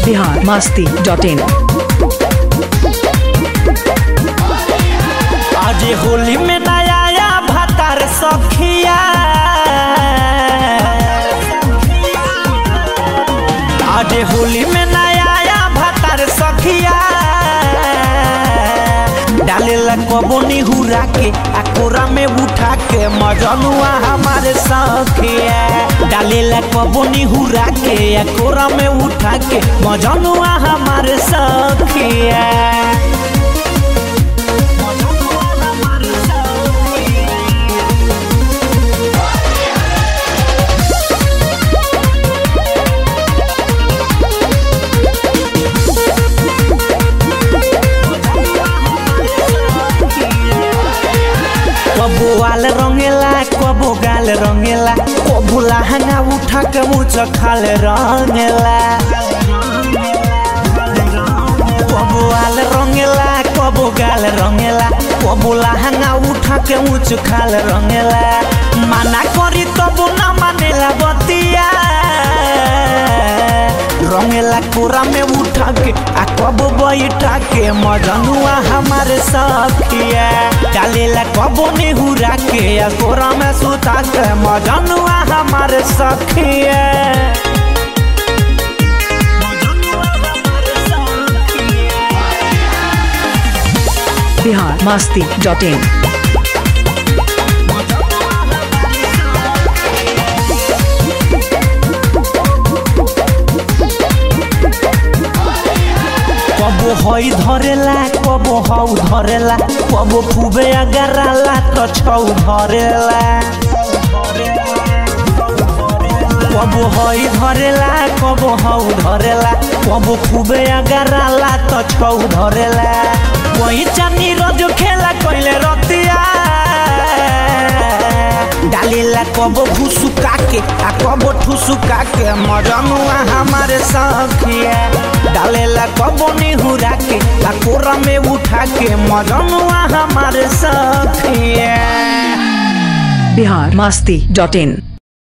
Bihar Masti dot in आज होली में नया आया भातार सखिया आज होली में नया आया भातार सखिया डालेला कबो निहुरा के आ कोरा में उठा के मजनुआ हमारे सखिया डालेला कबो निहुरा के आ कोरा में उठा के मजनुआ हमारे सखिया कबो आल रंगेला कबो गाल रंगेला कबो लहंगा उठा के मुझ खाल रंगेला कबो आल रंगेला कबो गाल रंगेला कबो लहंगा उठा के मुझ खाल रंगेला माना करी तबो ना मानेला बतिया रंगेला कोरा में उठा के आ कबो बैठा के मजनुआ हमारे सखिया डालेला कबो नेहुरा के आ कोरा में सुता के मजनुआ हमारे सखिया बिहार मास्ती डॉट इन कबो हई धरेला कबो हऊ धरेला कबो खूबे अगराला तो छौ धरेला कबो हई धरेला कबो हऊ धरेला कबो खूबे अगराला तो छौ धरेला कोई चानी रोज खेला कोइले रतिया डालेला कबो घुसुका के आ कबो ठुसुका के मजनुआ हमारे सखिया डालेला कबो निहुरा के आ कोरा में उठा के मजनुआ हमारे सखिया बिहार मास्ती डॉट इन